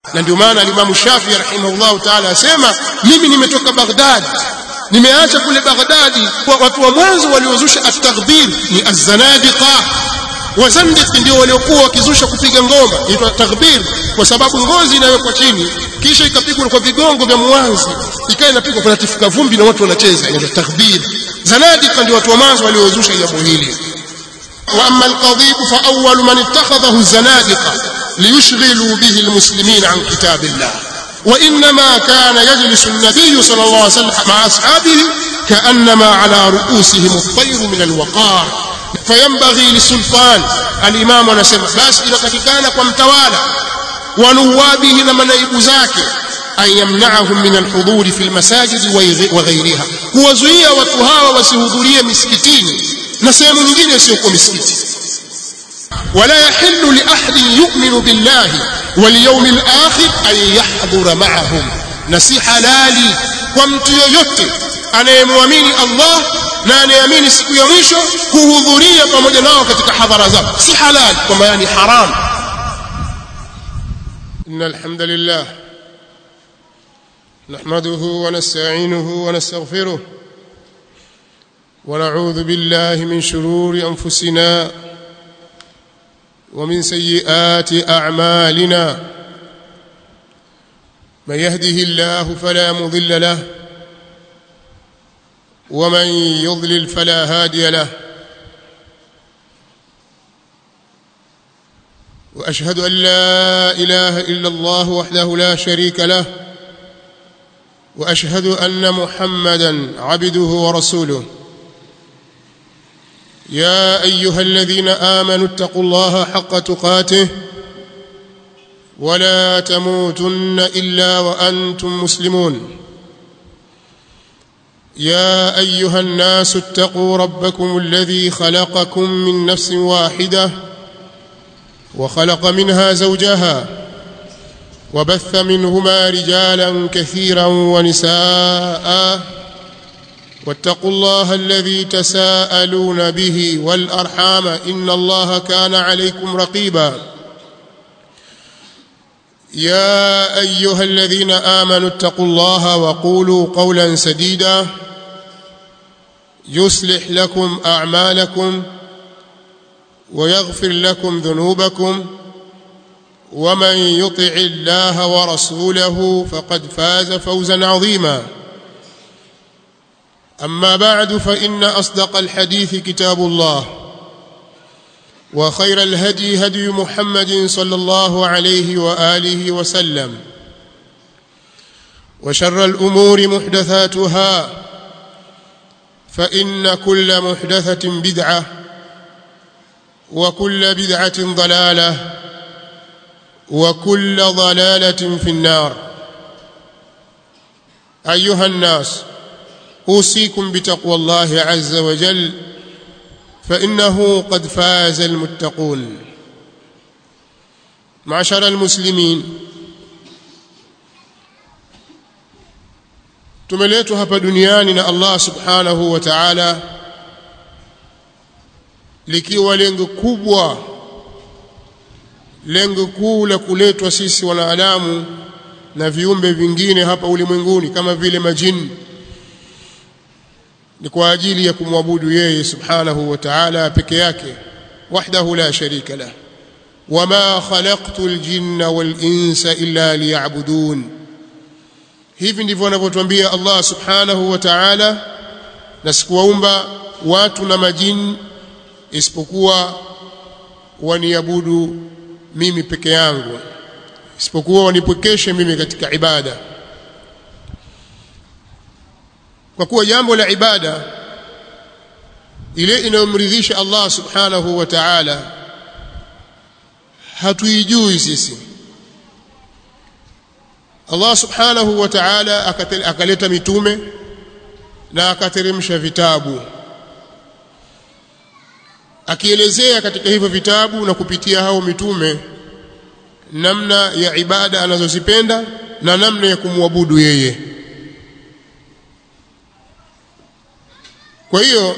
na ndio maana alimamu Shafi rahimahullahu ta'ala asema mimi nimetoka Baghdad nimeacha kule Baghdadi kwa watu wa mwanzo waliozusha at-taghdhir ni az-zanadiqa wazandiq ndio waliokuwa wakizusha kupiga ngoma inaitwa taghbir kwa sababu ngozi inawekwa chini kisha ikapigwa kwa vigongo vya mwanzi ikawa inapigwa kuna tifuka vumbi na watu wanacheza inaitwa taghbir zanadiqa ndio watu wa mwanzo waliozusha jambo hili واما القضيب فاول من اتخذه الزنادقه ليشغلوا به المسلمين عن كتاب الله وانما كان يجلس النبي صلى الله عليه وسلم مع اصحابه كانما على رؤوسهم الطير من الوقار فينبغي للسلطان الامام anasema basi inatakikana kwa mtawala wa nuwabihi na manaibu zake an yamna'ahum min alhuduri fi almasajid wa ghayriha kuwazuia watu hawa wasihudhurie misikitini na sehemu nyingine isiyokuwa misikiti ولا يحل لأحد يؤمن بالله واليوم الآخر أن يحضر معهم نسي حلالي ومtu yoyote anayemwamini Allah na anayeamini siku ya mwisho kuhudhuria pamoja nao katika hadhara zao si halali kwa maana ni haram إن الحمد لله نحمده ونستعينه ونستغفره ونعوذ بالله من شرور أنفسنا ومن سيئات أعمالنا من يهده الله فلا مضل له ومن يضلل فلا هادي له واشهد ان لا اله الا الله وحده لا شريك له واشهد ان محمدا عبده ورسوله يا ايها الذين امنوا اتقوا الله حق تقاته ولا تموتن الا وانتم مسلمون يا ايها الناس اتقوا ربكم الذي خلقكم من نفس واحده وخلق منها زوجها وبث منهما رجالا كثيرا ونساء واتقوا الله الذي تساءلون به والارحام ان الله كان عليكم رقيبا يا ايها الذين امنوا اتقوا الله وقولوا قولا سديدا يصلح لكم اعمالكم ويغفر لكم ذنوبكم ومن يطع الله ورسوله فقد فاز فوزا عظيما اما بعد فان اصدق الحديث كتاب الله وخير الهدي هدي محمد صلى الله عليه واله وسلم وشر الامور محدثاتها فان كل محدثه بدعه وكل بدعه ضلاله وكل ضلاله في النار ايها الناس اوصيكم بتقوى الله عز وجل فانه قد فاز المتقون معشر المسلمين tumeletwa hapa duniani na Allah subhanahu wa ta'ala likiwa lengo kubwa lengo kuu la kuletwa sisi wanadamu na viumbe vingine hapa ulimwenguni kama vile majini ni kwa ajili ya kumwabudu yeye subhanahu wa ta'ala peke yake wahdahu la sharika lah wama khalaqtu aljinna wal insa illa liya'budun hivi ndivyo anavyotuambia Allah subhanahu wa ta'ala na sikuwaumba watu na majini isipokuwa waniabudu mimi peke yangu isipokuwa wanipwekeshe mimi katika ibada kwa kuwa jambo la ibada ile inayomridhisha Allah subhanahu wa ta'ala hatuijui sisi Allah subhanahu wa ta'ala akaleta mitume na akateremsha vitabu akielezea katika hivyo vitabu na kupitia hao mitume namna ya ibada anazozipenda na namna ya kumwabudu yeye kwa hiyo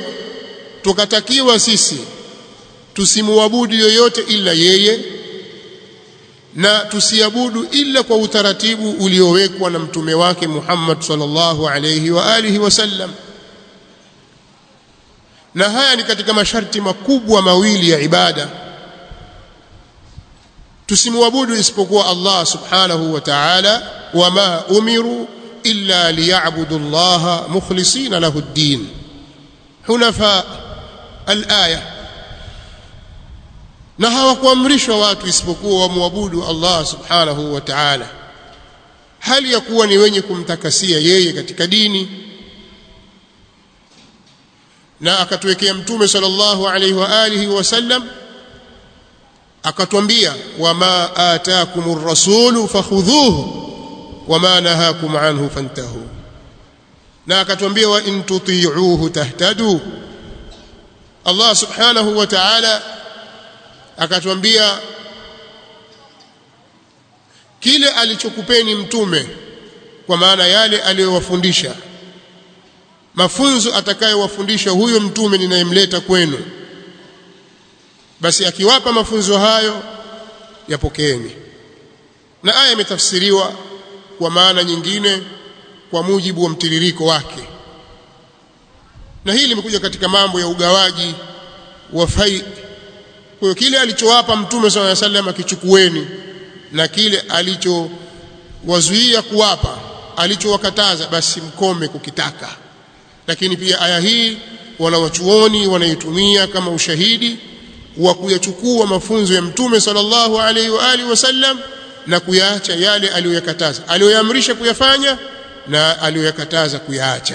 tukatakiwa sisi tusimwabudu yoyote ila yeye na tusiabudu ila kwa utaratibu uliowekwa na mtume wake Muhammad sallallahu alayhi wa alihi wasallam na haya ni katika masharti makubwa mawili ya ibada tusimwabudu isipokuwa Allah subhanahu wa ta'ala wama umiru illa liya'budu Allah mukhlisina lahu ad-din hunafa al-aya na hawakuamrishwa watu isipokuwa wamwabudu Allah subhanahu wa ta'ala hali ya kuwa ni wenye kumtakasia yeye katika dini na akatuwekea mtume sallallahu alaihi wa alihi wasallam akatwambia wama ataakumur rasulu fakhudhuhu wama nahakum anhu fantahu na akatwambia wa in tuti'uhu tahtadu Allah subhanahu wa ta'ala akatwambia kile alichokupeni mtume kwa maana yale aliyowafundisha mafunzo atakayowafundisha huyo mtume ninayemleta kwenu basi akiwapa mafunzo hayo yapokeeni na aya imetafsiriwa kwa maana nyingine kwa mujibu wa mtiririko wake na hili limekuja katika mambo ya ugawaji wa fai kwa hiyo kile alichowapa mtume sallallahu alaihi wasallam akichukueni na kile alichowazuia kuwapa alichowakataza basi mkome kukitaka lakini pia aya hii wanawachuoni wanaitumia kama ushahidi wa kuyachukua mafunzo ya mtume sallallahu alaihi wa alihi wasallam na kuyaacha yale aliyoyakataza aliyoyaamrisha kuyafanya na aliyoyakataza kuyaacha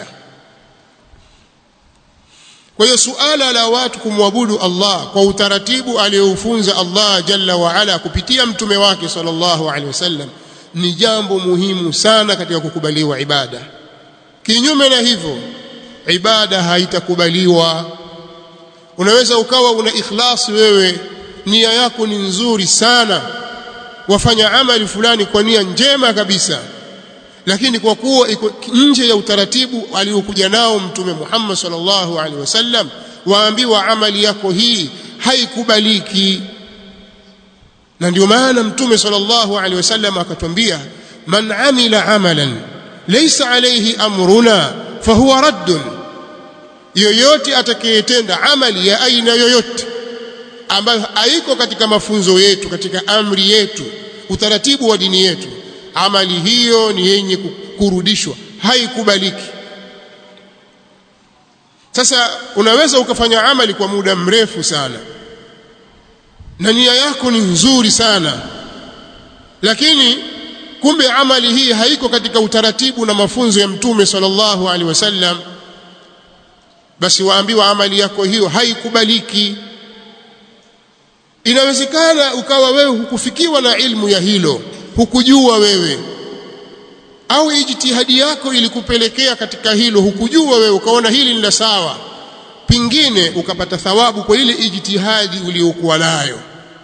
kwa hiyo suala la watu kumwabudu Allah kwa utaratibu aliyoufunza Allah jalla wa ala kupitia mtume wake sallallahu alaihi wasallam ni jambo muhimu sana katika kukubaliwa ibada kinyume na hivyo ibada haitakubaliwa unaweza ukawa una ikhlasi wewe nia yako ni nzuri sana wafanya amali fulani kwa nia njema kabisa lakini kwa kuwa iko nje ya utaratibu aliokuja nao mtume Muhammad sallallahu alaihi wasallam waambiwa amali yako hii haikubaliki na ndio maana mtume sallallahu alaihi wasallam akatwambia man amila amalan laysa alayhi amruna fahuwa raddun yoyote atakayetenda amali ya aina yoyote ambayo haiko katika mafunzo yetu katika amri yetu utaratibu wa dini yetu amali hiyo ni yenye kurudishwa haikubaliki sasa unaweza ukafanya amali kwa muda mrefu sana na nia yako ni nzuri sana lakini kumbe amali hii haiko katika utaratibu na mafunzo ya mtume sallallahu alaihi wasallam basi waambiwa amali yako hiyo haikubaliki inawezekana ukawa wewe hukufikiwa na ilmu ya hilo hukujua wewe au ijtihadi yako ilikupelekea katika hilo hukujua wewe ukaona hili ni la sawa pingine ukapata thawabu kwa ile ijtihadi uliyokuwa nayo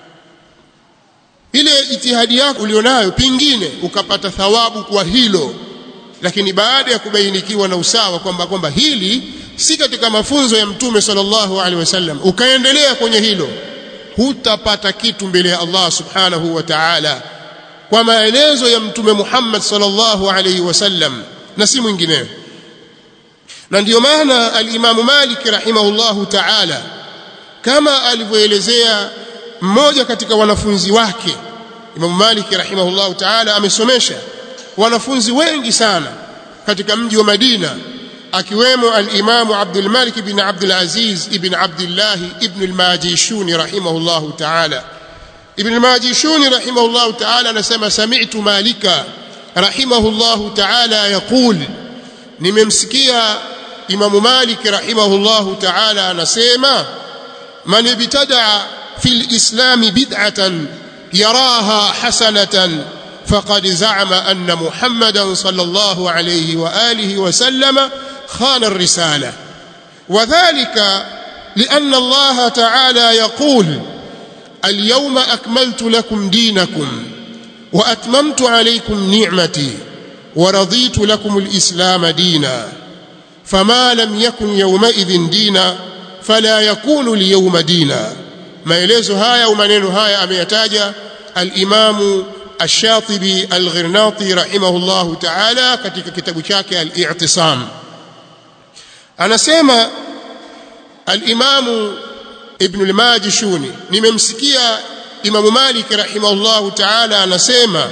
ile ijtihadi yako ulionayo pingine ukapata thawabu kwa hilo lakini baada ya kubainikiwa na usawa kwamba kwamba hili si katika mafunzo ya mtume sallallahu alaihi wasallam ukaendelea kwenye hilo hutapata kitu mbele ya Allah subhanahu wa ta'ala kwa maelezo ya mtume Muhammad sallallahu alaihi wasallam na si mwingineo na ndiyo maana al-Imam Malik rahimahullahu ta'ala kama alivyoelezea mmoja katika wanafunzi wake Imam Malik rahimahullahu ta'ala amesomesha wanafunzi wengi sana katika mji wa Madina akiwemo al-Imam Abdul Malik ibn Abdul Aziz ibn Abdullah ibn al-Majishuni rahimahullahu ta'ala Ibn al-Majishuni rahimahullahu ta'ala anasema sami'tu Malika rahimahullahu ta'ala yaqul nimemsikia Imam Malik rahimahullahu ta'ala anasema man ibtada fil islam bid'atan yaraha hasanatan faqad za'ama anna Muhammadan sallallahu alayhi wa alihi wa sallama khana ar-risala وذلك لأن الله تعالى يقول اليوم أكملت لكم دينكم وأتممت عليكم نعمتي ورضيت لكم الإسلام دينا فما لم يكن يومئذ دينا فلا يكون اليوم دينا maelezo haya au maneno haya ameyataja al-Imam Ash-Shatibi Al-Ghirnati rahimahullahu ta'ala katika kitabu chake Al-I'tisam anasema al-Imam Ibn al-Majishuni nimemsikia Imam Malik rahimahullahu ta'ala anasema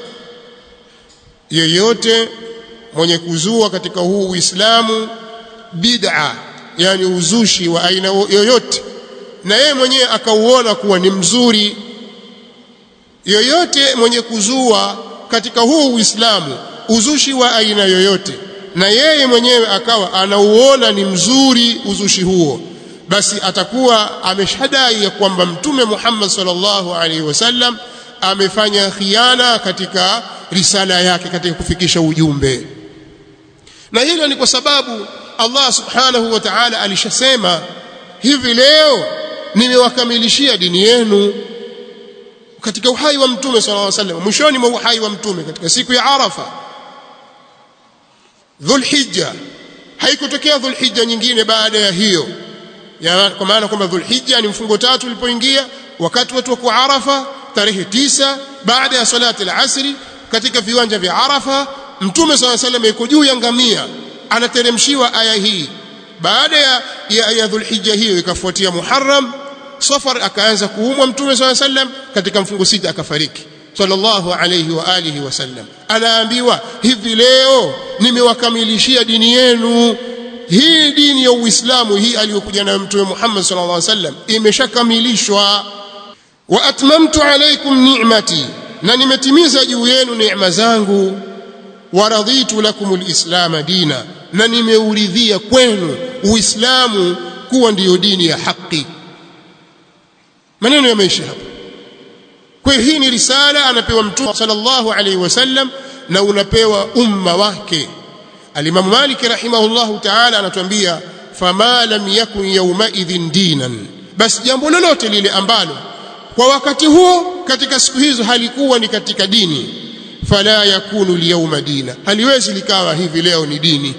yeyote mwenye kuzua katika huu Uislamu bid'a yani uzushi wa aina yoyote na yeye mwenyewe akauona kuwa ni mzuri yoyote mwenye kuzua katika huu Uislamu uzushi wa aina yoyote na yeye mwenyewe akawa anauona ni mzuri uzushi huo basi atakuwa ameshadai ya kwamba mtume Muhammad sallallahu alaihi wasallam amefanya khiana katika risala yake katika kufikisha ujumbe na hilo ni kwa sababu Allah subhanahu wa ta'ala alishasema hivi leo nimewakamilishia dini yenu katika uhai wa mtume sallallahu alaihi wasallam mwishoni mwa uhai wa mtume katika siku ya Arafa Dhulhijja haikutokea Dhulhijja nyingine baada ya hiyo ya kwa maana kwamba Dhulhijja ni mfungo tatu ulipoingia wakati watu wako Arafa tarehe tisa baada ya salati al-asri katika viwanja vya Arafa mtume sallallahu alaihi wasallam yuko juu ya ngamia anateremshiwa aya hii baada ya ya, ya Dhulhijja hiyo ikafuatia Muharram Safar akaanza kuumwa mtume sallallahu alaihi wasallam katika mfungo sita akafariki sallallahu alayhi wa alihi wasallam anaambiwa hivi leo nimewakamilishia dini yenu hii dini ya Uislamu hii aliyokuja nayo mtume Muhammad sallallahu alaihi wasallam imeshakamilishwa wa atmamtu alaykum ni'mati na nimetimiza juu yenu neema zangu wa raditu lakum alislam dina na nimeuridhia kwenu uislamu kuwa ndiyo dini ya haki maneno yameisha hapa kwa hiyo hii ni risala anapewa mtume sallallahu alaihi wasallam na unapewa umma wake alimamu Malik rahimahullahu ta'ala anatuambia fama lam yakun yawma idhin dinan basi jambo lolote lile ambalo kwa wakati huo katika siku hizo halikuwa ni katika dini fala yakunu liyawma dina haliwezi likawa hivi leo ni dini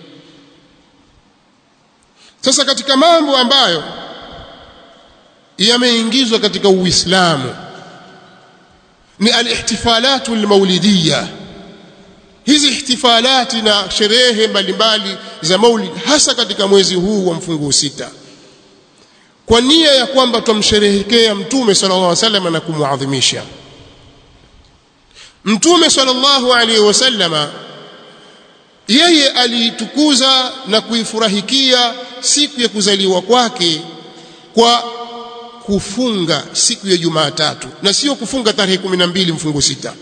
sasa katika mambo ambayo yameingizwa katika Uislamu ni alihtifalatu almaulidiyya hizi ihtifalati na sherehe mbalimbali za maulid hasa katika mwezi huu wa mfunguo sita kwa nia ya kwamba tumsherehekea mtume sallallahu alaihi wasallam na kumuadhimisha mtume sallallahu alaihi wasallama yeye aliitukuza na kuifurahikia siku ya kuzaliwa kwake kwa kufunga siku ya Jumatatu na sio kufunga tarehe 12 mfungo sita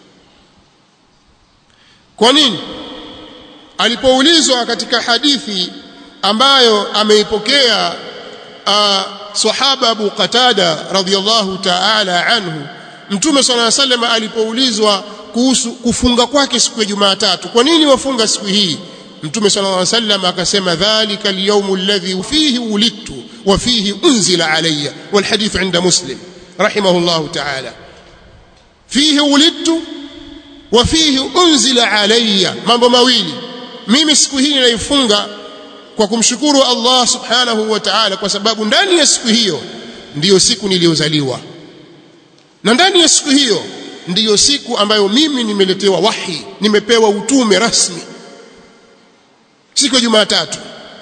kwa nini alipoulizwa katika hadithi ambayo ameipokea uh, sahaba Abu Qatada radhiyallahu ta'ala anhu Mtume صلى الله عليه وسلم alipoulizwa kuhusu kufunga kwake siku ya Jumatatu kwa nini wafunga siku hii Mtume صلى الله عليه وسلم akasema dhalika al-yawm alladhi fihi wulidtu wa fihi unzila alayya wal hadith 'inda Muslim rahimahullahu ta'ala fihi wulidtu wa fihi unzila alayya mambo mawili mimi siku hii naifunga kwa kumshukuru Allah subhanahu wa ta'ala kwa sababu ndani ya siku hiyo ndiyo siku niliyozaliwa na ndani ya siku hiyo ndiyo siku ambayo mimi nimeletewa wahi nimepewa utume rasmi siku ya Jumatatu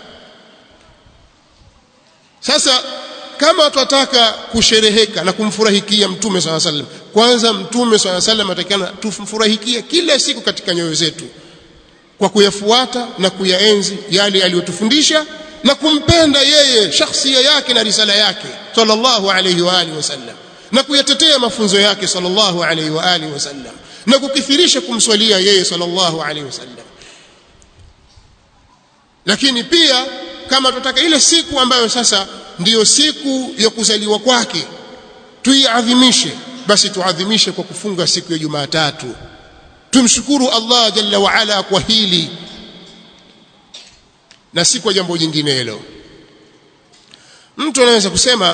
sasa kama tunataka kushereheka na kumfurahikia mtume swalla sallam kwanza mtume swalla sallam atakana tumfurahikie kila siku katika nyoyo zetu kwa kuyafuata na kuyaenzi yale aliyotufundisha na kumpenda yeye shakhsia yake na risala yake sallallahu alayhi wa alihi wasallam na kuyatetea mafunzo yake sallallahu alayhi wa alihi wasallam na kukithirisha kumswalia yeye sallallahu alayhi wasallam lakini pia kama tunataka ile siku ambayo sasa ndiyo siku ya kuzaliwa kwake tuiadhimishe basi tuadhimishe kwa kufunga siku ya Jumatatu tumshukuru Allah jalla wa ala kwa hili na si kwa jambo jingine hilo mtu anaweza kusema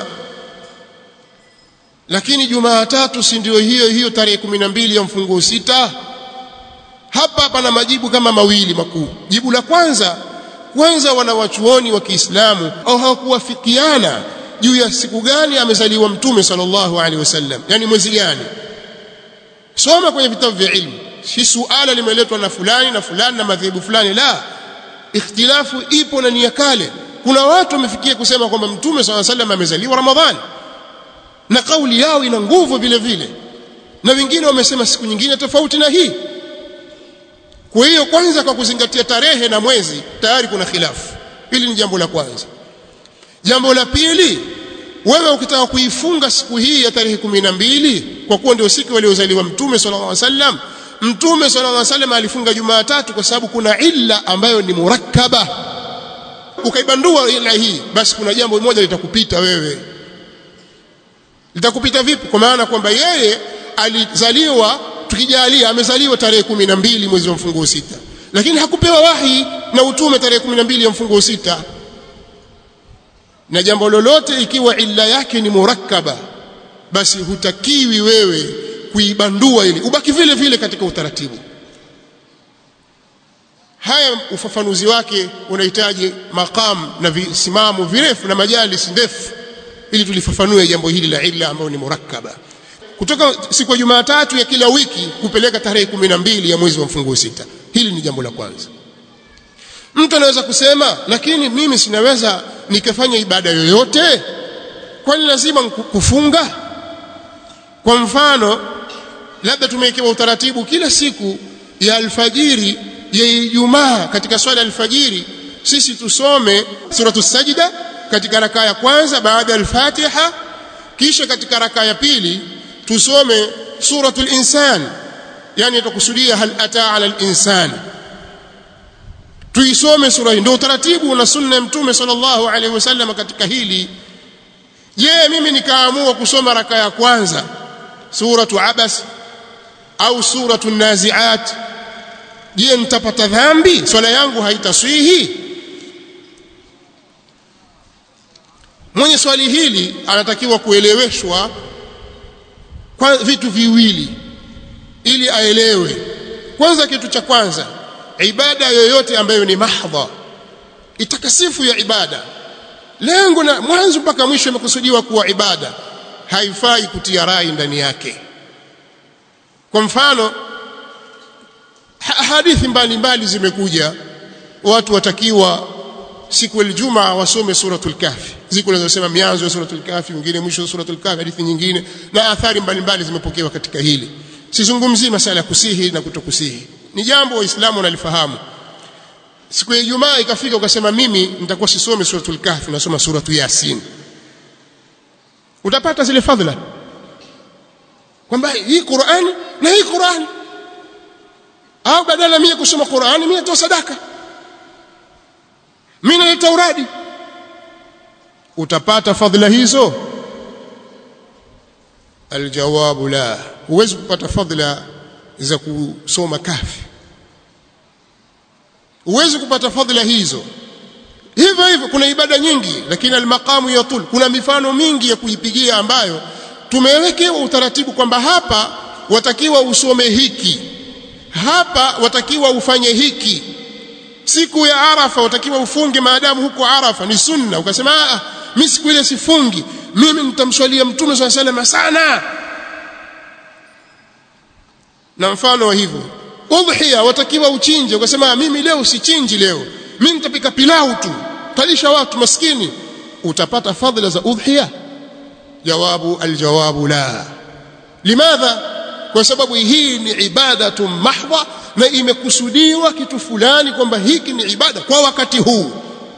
lakini Jumatatu si ndio hiyo hiyo tarehe 12 ya mfunguo sita hapa pana majibu kama mawili makuu jibu la kwanza kwanza wanawachuoni wa Kiislamu au hawakuwafikiana juu ya siku gani amezaliwa mtume sallallahu alaihi wasallam yani mwezi gani soma kwenye vitabu vya ilmu si suala limeletwa na fulani na fulani na madhehebu fulani la ikhtilafu ipo na ni ya kale kuna watu wamefikia kusema kwamba mtume sallallahu alaihi wasallam amezaliwa ramadhani na kauli yao ina nguvu vile vile na wengine wamesema siku nyingine tofauti na hii kwa hiyo kwanza kwa kuzingatia tarehe na mwezi tayari kuna khilafu hili ni jambo la kwanza jambo la pili wewe ukitaka kuifunga siku hii ya tarehe kumi na mbili kwa kuwa ndio siku waliozaliwa mtume sallallahu alaihi wasallam mtume sallallahu alaihi wasallam alifunga jumatatu kwa sababu kuna illa ambayo ni murakkaba ukaibandua illa hii basi kuna jambo moja litakupita wewe litakupita vipi kwa maana kwamba yeye alizaliwa tukijalia amezaliwa tarehe kumi na mbili mwezi wa mfunguo sita lakini hakupewa wahi na utume tarehe kumi na mbili ya mfunguo sita na jambo lolote ikiwa illa yake ni murakkaba basi hutakiwi wewe kuibandua ili ubaki vile vile katika utaratibu haya ufafanuzi wake unahitaji maqam na visimamo virefu na majalis ndefu ili tulifafanue jambo hili la illa ambayo ni murakkaba kutoka siku ya Jumatatu ya kila wiki kupeleka tarehe kumi na mbili ya mwezi wa mfunguo sita hili ni jambo la kwanza mtu anaweza kusema lakini mimi sinaweza nikafanya ibada yoyote kwani lazima kufunga kwa mfano labda tumewekewa utaratibu kila siku ya alfajiri ya Ijumaa katika swala alfajiri sisi tusome suratu sajida katika rakaa ya kwanza baada ya al-Fatiha kisha katika rakaa ya pili tusome suratul insan yani tukusudia hal ata ala al-insan tuisome sura hii ndio utaratibu na sunna ya mtume sallallahu alaihi wasallam katika hili je mimi nikaamua kusoma raka ya kwanza suratu abas au suratu naziat je nitapata dhambi swala yangu haitaswihi mwenye swali hili anatakiwa kueleweshwa kwa vitu viwili ili aelewe kwanza kitu cha kwanza ibada yoyote ambayo ni mahdha itakasifu ya ibada lengo na mwanzo mpaka mwisho imekusudiwa kuwa ibada haifai kutia rai ndani yake kwa mfano hadithi mbalimbali zimekuja watu watakiwa siku ya Ijumaa wasome suratul kahfi ziko zinazosema mianzo ya suratul kahfi nyingine mwisho wa suratul kahfi hadithi nyingine na athari mbalimbali zimepokewa katika hili sizungumzii masala ya kusihi na kutokusihi ni jambo waislamu wanalifahamu siku ya Ijumaa ikafika ukasema mimi nitakuwa sisome suratul kahfi nasoma suratu yasin utapata zile fadhila kwamba hii Qur'ani na hii Qur'ani au badala mimi kusoma Qur'ani mimi natoa sadaka mimi naleta uradi utapata fadhila hizo aljawabu la huwezi kupata fadhila za kusoma kafi huwezi kupata fadhila hizo hivyo hivyo kuna ibada nyingi lakini almaqamu yatul kuna mifano mingi ya kuipigia ambayo tumewekewa utaratibu kwamba hapa watakiwa usome hiki hapa watakiwa ufanye hiki siku ya arafa watakiwa ufunge maadamu huko arafa ni sunna ukasema ah mimi siku ile sifungi mimi nitamswalia mtume swalla sallam sana na mfano wa hivyo udhiya watakiwa uchinje ukasema mimi leo sichinji leo mimi nitapika pilau tu talisha watu maskini utapata fadhila za udhiya jawabu aljawabu la limadha kwa sababu hii ni ibadatu mahdha na imekusudiwa kitu fulani kwamba hiki ni ibada kwa wakati huu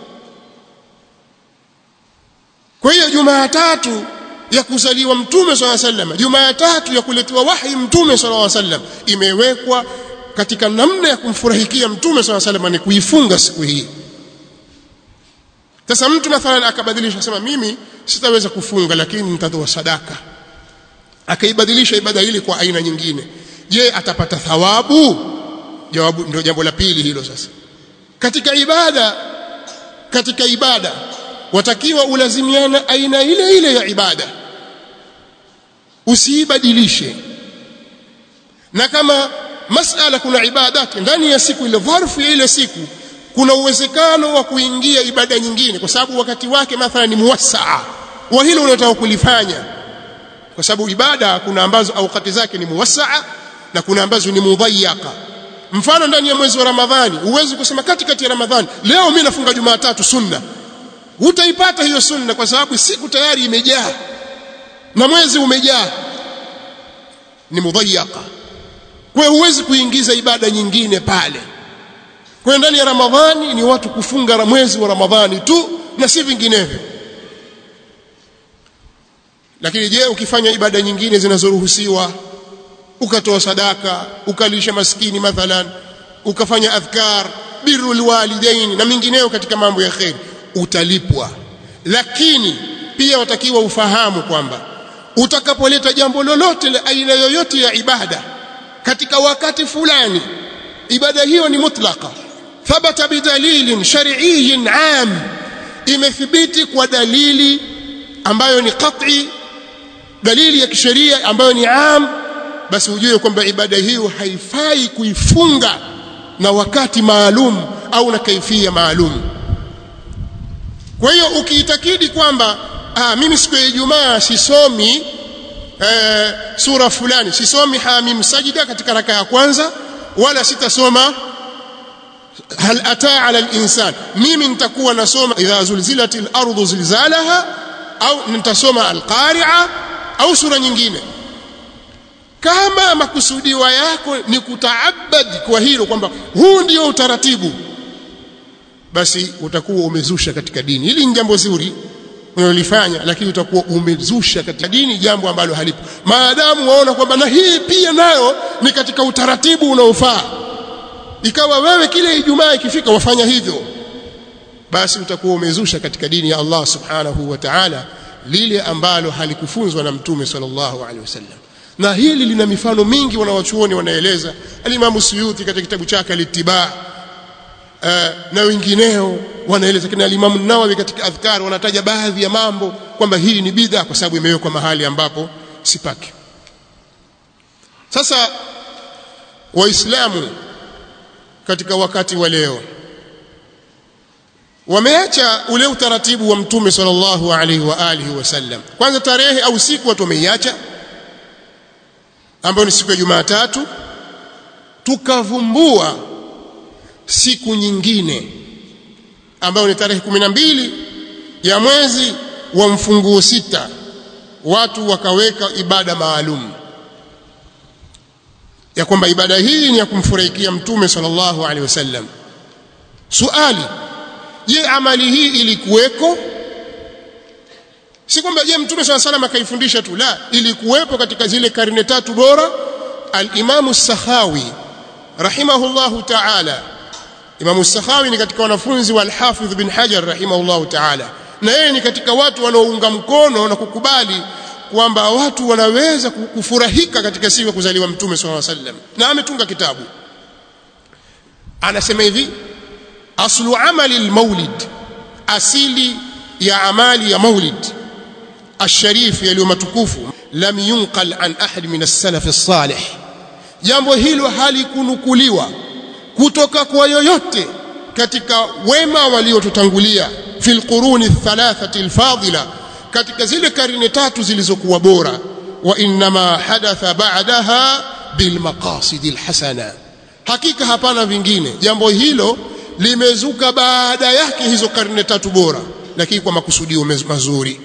kwa hiyo Jumatatu ya kuzaliwa mtume swalla sallam Jumatatu ya kuletewa wahi mtume swalla sallam imewekwa katika namna ya kumfurahikia mtume swalla sallam ni kuifunga siku hii sasa mtu mathalan akabadilisha sema mimi sitaweza kufunga lakini nitatoa sadaka akaibadilisha ibada hili kwa aina nyingine je atapata thawabu jawabu ndio jambo la pili hilo sasa katika ibada katika ibada watakiwa ulazimiana aina ile ile ya ibada usiibadilishe na kama masala kuna ibadati ndani ya siku ile dharfu ya ile siku kuna uwezekano wa kuingia ibada nyingine kwa sababu wakati wake mathalan ni muwassaa wa hilo unataka kulifanya kwa sababu ibada kuna ambazo aukati zake ni muwassaa na kuna ambazo ni mudhayyaka mfano ndani ya mwezi wa ramadhani huwezi kusema katikati ya ramadhani leo mimi nafunga jumatatu sunna utaipata hiyo sunna kwa sababu siku tayari imejaa na mwezi umejaa ni mudhayyaka kwa hiyo huwezi kuingiza ibada nyingine pale kwa ndani ya ramadhani ni watu kufunga mwezi wa ramadhani tu na si vinginevyo lakini je ukifanya ibada nyingine zinazoruhusiwa ukatoa sadaka ukalisha maskini mathalan ukafanya adhkar birrul walidain na mingineyo katika mambo ya kheri utalipwa lakini pia watakiwa ufahamu kwamba utakapoleta jambo lolote la aina yoyote ya ibada katika wakati fulani ibada hiyo ni mutlaka thabata bidalilin shar'iyyin am imethibiti kwa dalili ambayo ni qat'i dalili ya kisheria ambayo ni am basi ujue kwamba ibada hiyo haifai kuifunga na wakati maalum au na kaifia maalum kwa hiyo ukiitakidi kwamba ah, mimi siku ya Ijumaa sisomi eh, sura fulani sisomi hamim sajida katika raka ya kwanza wala sitasoma hal ataa ala al-insan mimi nitakuwa nasoma idha zulzilatil ardu zilzalaha au nitasoma al-qari'a au sura nyingine kama makusudiwa yako ni kutaabad kwa hilo kwamba huu ndio utaratibu basi utakuwa umezusha katika dini hili ni jambo zuri unalifanya lakini utakuwa umezusha katika dini jambo ambalo halipo maadamu waona kwamba na hii pia nayo ni katika utaratibu unaofaa ikawa wewe kile ijumaa ikifika wafanya hivyo basi utakuwa umezusha katika dini ya Allah subhanahu wa ta'ala lile ambalo halikufunzwa na mtume sallallahu alaihi wasallam na hili lina mifano mingi wanawachuoni wanaeleza alimamu Suyuti katika kitabu chake al-Ittiba uh, na wengineo wanaeleza kina alimamu Nawawi katika adhkar wanataja baadhi ya mambo kwamba hii ni bid'a kwa sababu imewekwa mahali ambapo sipaki sasa waislamu katika wakati wa leo wameacha ule utaratibu wa mtume sallallahu alaihi wa alihi wasallam kwanza tarehe au siku watu wameiacha ambayo ni siku ya Jumatatu tukavumbua siku nyingine ambayo ni tarehe kumi na mbili ya mwezi wa mfunguo sita watu wakaweka ibada maalum ya kwamba ibada hii ni ya kumfurahikia mtume sallallahu alaihi wasallam suali je amali hii ilikuweko si kwamba je mtume swalla salam akaifundisha tu la ilikuwepo katika zile karne tatu bora al-Imam sakhawi rahimahullahu ta'ala Imam sakhawi ni katika wanafunzi wa al-Hafidh bin Hajar rahimahullahu ta'ala na yeye ni katika watu wanaounga mkono na kukubali kwamba watu wanaweza kufurahika katika siku ya kuzaliwa mtume swalla salam na ametunga kitabu anasema hivi aslu amali al-maulid asili ya amali ya maulid الشريف yaliyo matukufu lam yunqal an ahad min as-salaf as-salih jambo hilo halikunukuliwa kutoka kwa yoyote katika wema waliotutangulia fil quruni thalathati al-fadila katika zile karne tatu zilizokuwa bora wa inma hadatha ba'daha bil maqasid al-hasana hakika hapana vingine jambo hilo limezuka baada yake hizo karne tatu bora lakini kwa makusudio mazuri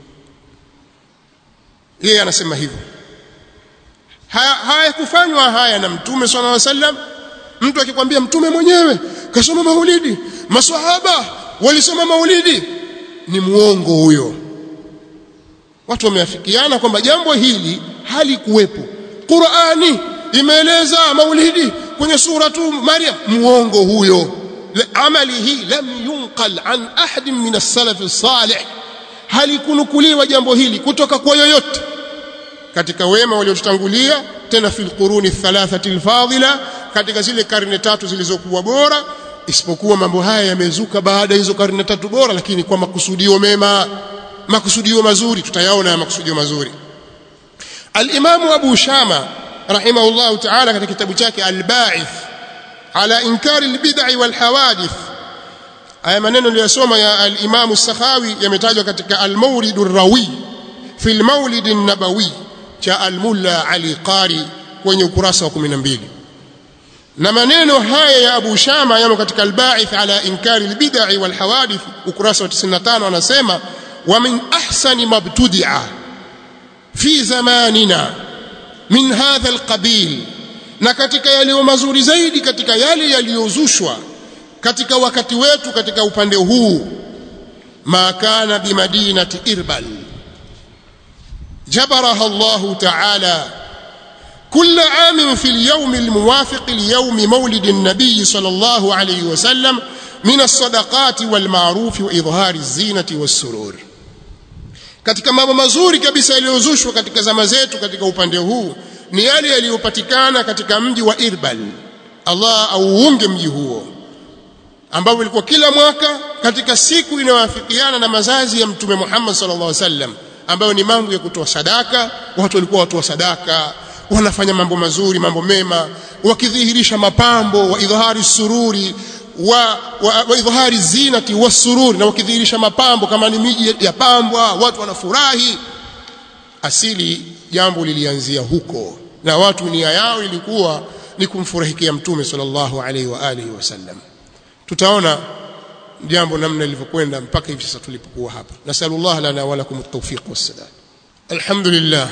yeye anasema hivyo hayakufanywa haya, haya na mtume swalla wa sallam mtu akikwambia mtume mwenyewe kasoma maulidi maswahaba walisoma maulidi ni muongo huyo watu wameafikiana kwamba jambo hili halikuwepo Qur'ani imeeleza maulidi kwenye suratu Maryam muongo huyo amali hii lam yunqal an ahadin min as-salaf as-salih halikunukuliwa jambo hili kutoka kwa yoyote katika wema waliotutangulia tena fil quruni thalathati alfadila katika zile karne tatu zilizokuwa bora isipokuwa mambo haya yamezuka baada hizo karne tatu bora lakini kwa makusudio mema makusudio mazuri tutayaona ya makusudio mazuri al-Imam Abu Shama rahimahullah ta'ala katika kitabu chake al-Ba'ith ala inkari al-bid'i wal hawadith haya maneno niliyosoma ya al-Imam as-Sakhawi yametajwa katika al-Mawlid ar-Rawi fi al-Mawlid an-Nabawi cha al-Mulla Ali Qari kwenye ukurasa wa 12 na maneno haya ya Abu Shama yamo katika al-Ba'ith ala inkari al-bid'i wal hawadith ukurasa wa 95 anasema wa min ahsani mabtudi'a fi zamanina min hadha al-qabil na katika yaliyo mazuri zaidi katika yale yaliyozushwa katika wakati wetu katika upande huu ma kana bimadinati irbal jabaraha Allah ta'ala كل عام في اليوم الموافق ليوم مولد النبي صلى الله عليه وسلم من الصدقات والمعروف وإظهار الزينة والسرور katika mambo mazuri kabisa yaliyozushwa katika zama zetu katika upande huu ni yale yaliyopatikana katika mji wa Irbal Allah auunge mji huo ambao ilikuwa kila mwaka katika siku inayowafikiana na mazazi ya mtume Muhammad sallallahu alaihi wasallam ambayo ni mambo ya kutoa sadaka watu walikuwa watoa sadaka wanafanya mambo mazuri mambo mema wakidhihirisha mapambo wa idhari sururi wa, wa, wa idhari zinati wasururi na wakidhihirisha mapambo kama ni miji ya pambwa watu wanafurahi asili jambo lilianzia huko na watu nia yao ilikuwa ni kumfurahikia mtume sallallahu alaihi wa alihi wasallam tutaona jambo namna lilivyokwenda mpaka hivi sasa tulipokuwa hapa nasallallahu lana wa lakum at-tawfiq was-sadad alhamdulillah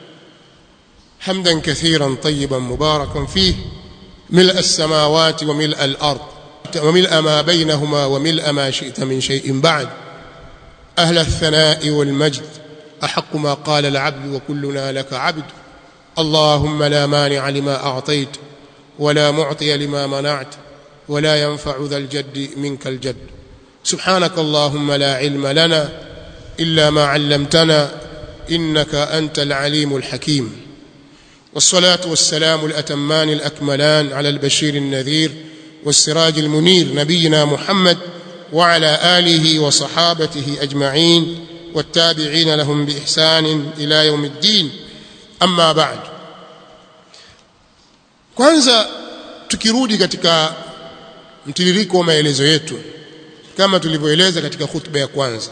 حمدا كثيرا طيبا مباركا فيه ملء السماوات وملء الارض وملء ما بينهما وملء ما شئت من شيء بعد اهل الثناء والمجد احق ما قال العبد وكلنا لك عبد اللهم لا مانع لما اعطيت ولا معطي لما منعت ولا ينفع ذا الجد منك الجد سبحانك اللهم لا علم لنا الا ما علمتنا انك انت العليم الحكيم والصلاة والسلام الأتمان الأكملان على البشير النذير والسراج المنير نبينا محمد وعلى آله وصحابته أجمعين والتابعين لهم بإحسان إلى يوم الدين أما بعد kwanza tukirudi katika mtiririko wa maelezo yetu kama tulivyoeleza katika khutba ya kwanza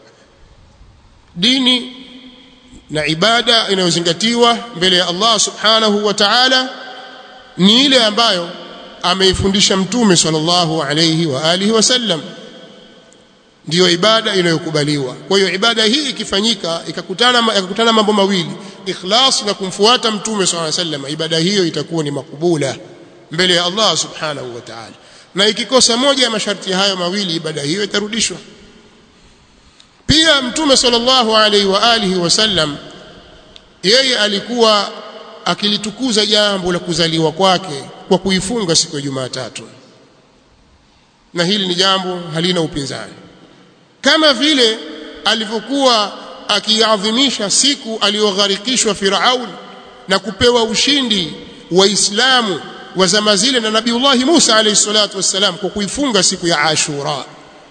dini na ibada inayozingatiwa mbele ya Allah subhanahu wa ta'ala ni ile ambayo ameifundisha mtume sallallahu alayhi wa alihi wasallam ndiyo ibada inayokubaliwa kwa hiyo ibada hii ikifanyika ikakutana ikakutana mambo mawili ikhlas na kumfuata mtume sallallahu alayhi wasallam ibada hiyo itakuwa ni makubula mbele ya Allah subhanahu wa ta'ala na ikikosa moja ya masharti hayo mawili ibada hiyo itarudishwa pia mtume sallallahu alaihi wa alihi wasallam yeye alikuwa akilitukuza jambo la kuzaliwa kwake kwa kuifunga siku ya Jumatatu na hili ni jambo halina upinzani kama vile alivyokuwa akiadhimisha siku aliyogharikishwa Firaun na kupewa ushindi waislamu wa zama zile na Nabiullah Musa alayhi salatu wassalam kwa kuifunga siku ya Ashura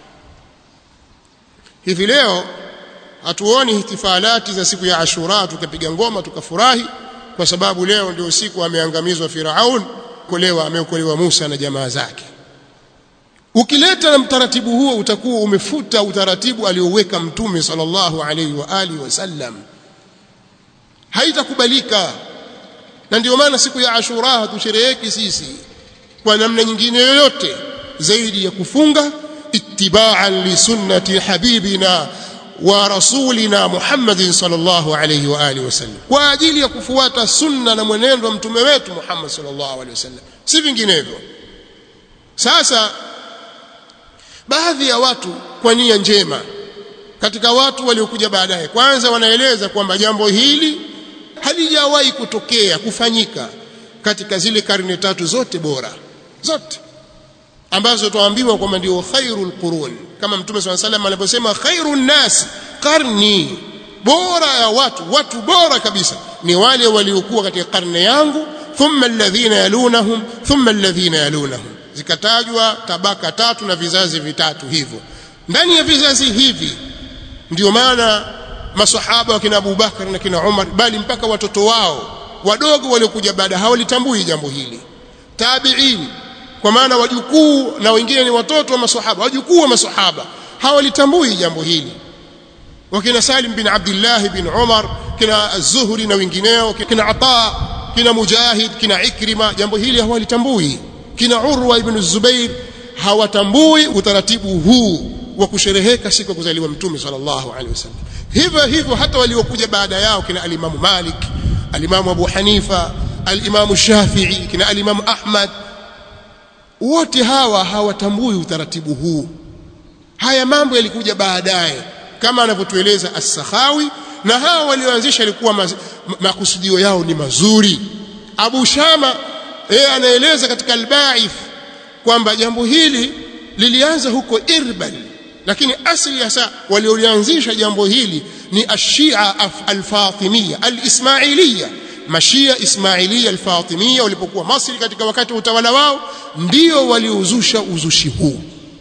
hivi leo hatuoni ihtifalati za siku ya Ashura tukapiga ngoma tukafurahi kwa sababu leo ndio siku ameangamizwa Firaun kolewa ameokolewa Musa na jamaa zake ukileta na mtaratibu huo utakuwa umefuta utaratibu alioweka mtume sallallahu alaihi wa alihi wasallam haitakubalika na ndio maana siku ya Ashura hatushereheki sisi kwa namna nyingine yoyote zaidi ya kufunga ittiba'an li sunnati habibina wa rasulina Muhammadin sallallahu alayhi wa alihi wasallam kwa ajili ya kufuata sunna na mwenendo wa mtume wetu Muhammad sallallahu alayhi wasallam si vinginevyo sasa baadhi ya watu kwa nia njema katika watu waliokuja baadaye kwanza wanaeleza kwamba jambo hili halijawahi kutokea kufanyika katika zile karne tatu zote bora zote ambazo tuambiwa kwamba ndio khairul qurun kama mtume swalla salam aliposema khairun nas qarni bora ya watu watu bora kabisa ni wale waliokuwa katika karne yangu thumma alladhina yalunahum thumma alladhina yalunahum zikatajwa tabaka tatu na vizazi vitatu hivyo ndani ya vizazi hivi ndio maana masahaba wakina Abu Bakar na kina Umar bali mpaka watoto wao wadogo waliokuja baada hawalitambui jambo hili tabi'in kwa maana wajukuu na wengine ni watoto wa maswahaba wajukuu wa maswahaba hawalitambui jambo hili wakina Salim bin Abdullah bin Umar kina Az-Zuhri na wengineo kina Ata kina Mujahid kina Ikrima jambo hili hawalitambui kina Urwa ibn Zubair hawatambui utaratibu huu wa kushereheka siku ya kuzaliwa mtume sallallahu alaihi wasallam hivyo hivyo hata waliokuja baada yao kina alimamu Malik alimamu Abu Hanifa alimamu Shafi'i kina alimamu Ahmad wote hawa hawatambui utaratibu huu haya mambo yalikuja baadaye kama anavyotueleza as-Sakhawi na hawa walioanzisha ilikuwa makusudio yao ni mazuri Abu Shama yeye anaeleza katika al-Ba'ith kwamba jambo hili lilianza huko Irbal lakini asili hasa waliolianzisha jambo hili ni ashia al-Fatimiyya al-Ismailiyya mashia Ismailia al-Fatimiyya walipokuwa Masri katika wakati wa utawala wao ndio waliozusha uzushi huu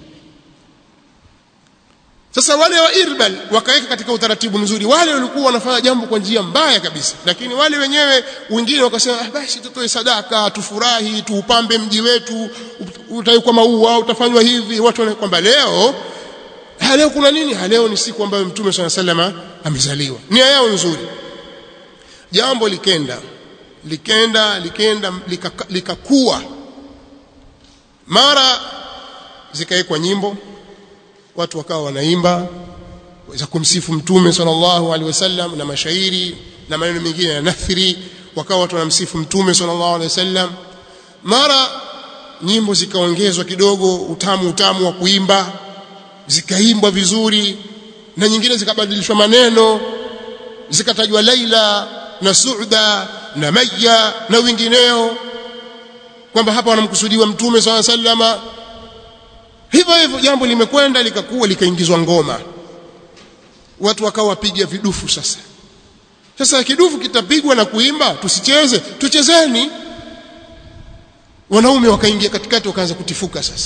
sasa wale wa Irbal wakaweka katika utaratibu mzuri wale walikuwa wanafanya jambo kwa njia mbaya kabisa lakini wale wenyewe wengine wakasema ah, basi tutoe sadaka tufurahi tuupambe mji wetu utawekwa maua utafanywa hivi watu wanaona kwamba leo ha, leo kuna nini ha, leo ni siku ambayo mtume swalla salama amezaliwa nia yao nzuri jambo likenda likenda likenda likakuwa lika mara zikawekwa nyimbo watu wakawa wanaimba za kumsifu mtume sallallahu alaihi wasallam na mashairi na maneno mengine ya nathri wakawa watu wanamsifu mtume sallallahu alaihi wasallam mara nyimbo zikaongezwa kidogo utamu utamu wa kuimba zikaimbwa vizuri na nyingine zikabadilishwa maneno zikatajwa Laila na Suuda na Maya na wengineo kwamba hapa wanamkusudiwa mtume sallallahu alaihi wasallam hivyo hivyo jambo limekwenda likakuwa likaingizwa ngoma watu wakawa wapiga vidufu sasa sasa kidufu kitapigwa na kuimba tusicheze tuchezeni wanaume wakaingia katikati wakaanza kutifuka sasa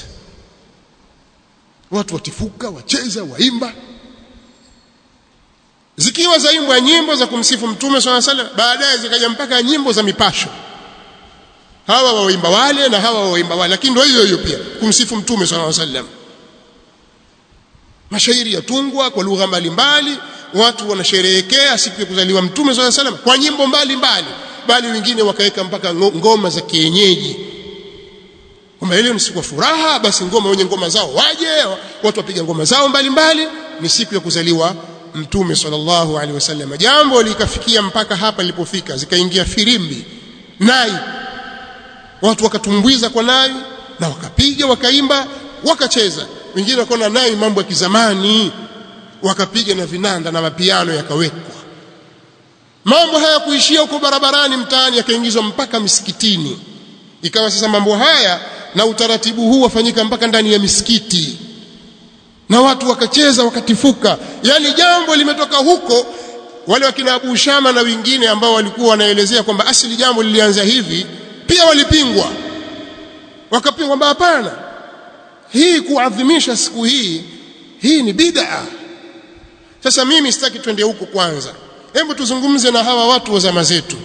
watu watifuka wacheza waimba zikiwa zaimbwa nyimbo za kumsifu mtume swalla sallam baadaye zikaja mpaka nyimbo za mipasho hawa waimba wale na hawa waimba wale lakini ndio hiyo hiyo pia kumsifu mtume swalla sallam mashairi yatungwa kwa lugha mbalimbali watu wanasherehekea siku ya kuzaliwa mtume swalla sallam kwa nyimbo mbalimbali bali wengine wakaweka mpaka ngoma za kienyeji kwamba ile ni siku ya furaha basi ngoma wenye ngoma zao waje watu wapiga ngoma zao mbalimbali ni siku ya kuzaliwa mtume sallallahu alaihi wasallam jambo likafikia mpaka hapa lilipofika zikaingia firimbi nai watu wakatumbwiza kwa nai na wakapiga wakaimba wakacheza wengine wakaona nai mambo ya kizamani wakapiga na vinanda na mapiano yakawekwa mambo haya kuishia huko barabarani mtaani yakaingizwa mpaka misikitini ikawa sasa mambo haya na utaratibu huu wafanyika mpaka ndani ya misikiti na watu wakacheza wakatifuka yani jambo limetoka huko wale wakina Abu Shama na wengine ambao walikuwa wanaelezea kwamba asili jambo lilianza hivi pia walipingwa wakapingwa kwamba hapana hii kuadhimisha siku hii hii ni bid'a sasa mimi sitaki twende huko kwanza hebu tuzungumze na hawa watu wa zama zetu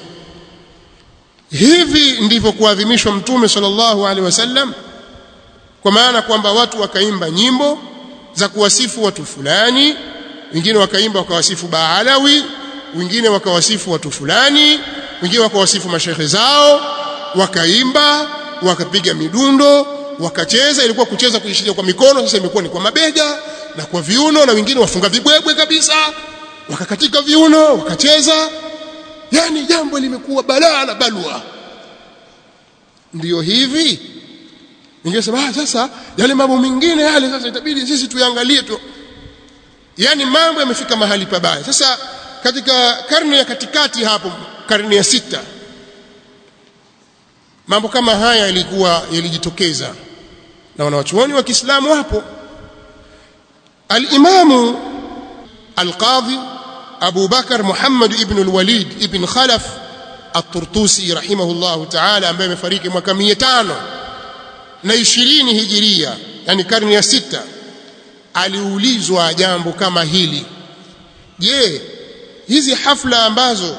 hivi ndivyo kuadhimishwa mtume sallallahu alaihi wasallam kwa maana kwamba watu wakaimba nyimbo za kuwasifu watu fulani wengine wakaimba wakawasifu Baalawi wengine wakawasifu watu fulani wengine wakawasifu mashehe zao wakaimba wakapiga midundo wakacheza ilikuwa kucheza kuishiria kwa mikono sasa imekuwa ni kwa mabega na kwa viuno na wengine wafunga vibwebwe kabisa wakakatika viuno wakacheza yani jambo limekuwa balaa na balwa ndiyo hivi ningesema ah sasa yale mambo mengine yale sasa itabidi sisi tuangalie tu yani mambo yamefika mahali pabaya sasa katika karne ya katikati hapo karne ya sita mambo kama haya yalikuwa yalijitokeza na wanawachuoni wa Kiislamu hapo al-Imamu al-Qadhi Abu Bakar Muhammad ibn al-Walid ibn Khalaf at-Turtusi rahimahullahu ta'ala ambaye amefariki mwaka 500 na 20 hijiria yani karne ya sita aliulizwa jambo kama hili je hizi hafla ambazo